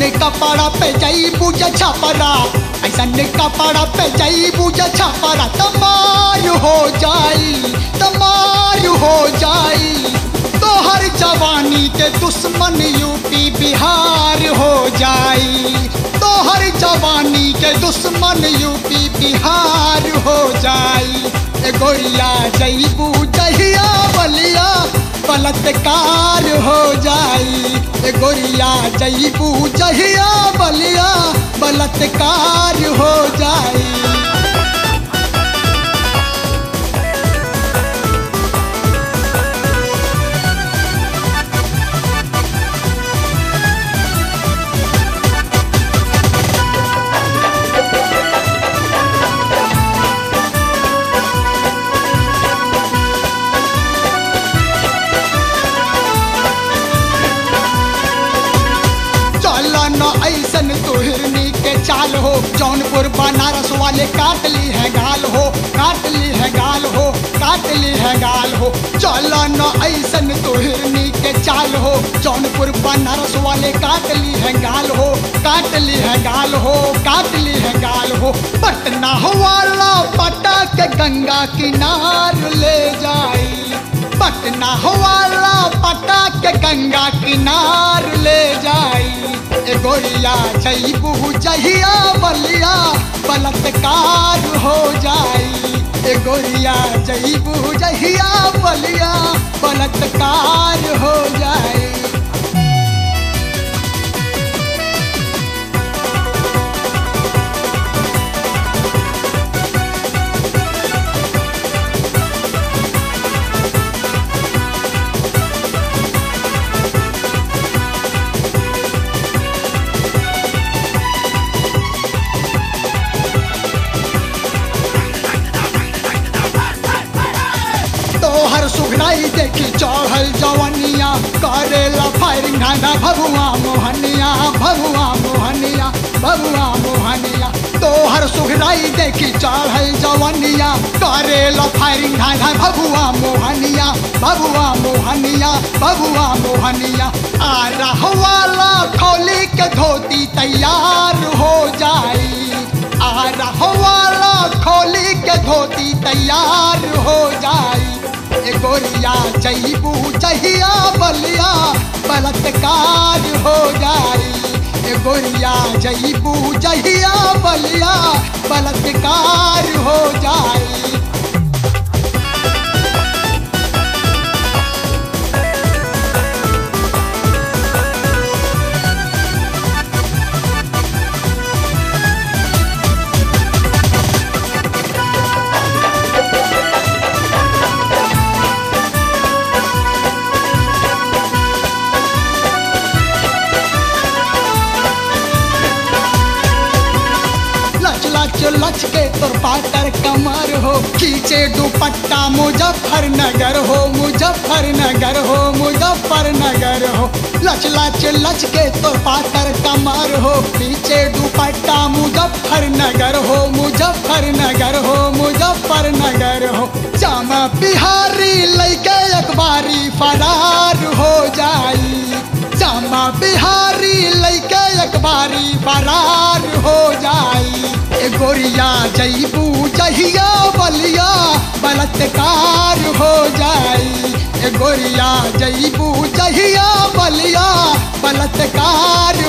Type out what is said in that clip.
कपड़ा पे जाई बुझ छपरा ऐसन कपड़ा पे जाई बुझ छपरा तमार हो जाई तमार हो जाई तोहर जवानी के दुश्मन यूपी बिहार हो जाई तोहर जवानी के दुश्मन यूपी बिहार हो जाई ए गोरिया जईबू जहिया बलिया बलात्कार हो जाई ए गोरिया जईबू जहिया बलिया बलात्कार हो जाई चल न ऐसन तोहरनी के चाल हो जौनपुर बनारस वाले काट ली है गाल हो काट ली है गाल हो काट ली है गाल हो चल न ऐसन तोहरनी के चाल हो जौनपुर बनारस वाले काट ली है गाल हो काट ली है गाल हो काट ली है गाल हो पटना वाला पटा के गंगा किनार ले जाई पटना वाला पटा के गंगा किनार ले जाई ए गोरिया जईबू जहिया बलिया बलात्कार हो जाई ए गोरिया जईबू जहिया बलिया बलात्कार हो जाई तोहर सुघराई देखी चढ़ल जवनिया करेला फायरिंग घाना भगुआ मोहनिया भगुआ मोहनिया भगुआ मोहनिया तोहर सुघराई देखी चढ़ल जवनिया करेला फायरिंग घाना भगुआ मोहनिया भगुआ मोहनिया भगुआ मोहनिया आ रहवाला खोली के धोती तैयार हो जाई आ रहवाला खोली के धोती तैयार हो जाई ए गोरिया जईबू जहिया बलिया बलात्कार हो जाई ए गोरिया जईबू जहिया बलिया बलात्कार हो जाई लच लच लच के तोर पाटर कमर हो खींचे दुपट्टा मुजफ्फरनगर हो मुजफ्फरनगर हो मुजफ्फरनगर हो लच लच लच के तोर पाटर कमर हो खींचे दुपट्टा मुजफ्फरनगर हो मुजफ्फरनगर हो मुजफ्फरनगर हो जामा बिहारी लैके अखबारी फरार हो जाई जामा बिहारी लैके अखबारी फरार हो जाई ए गोरिया जईबू जहिया बलिया बलात्कार हो जाई ए गोरिया जईबू जहिया बलिया बलात्कार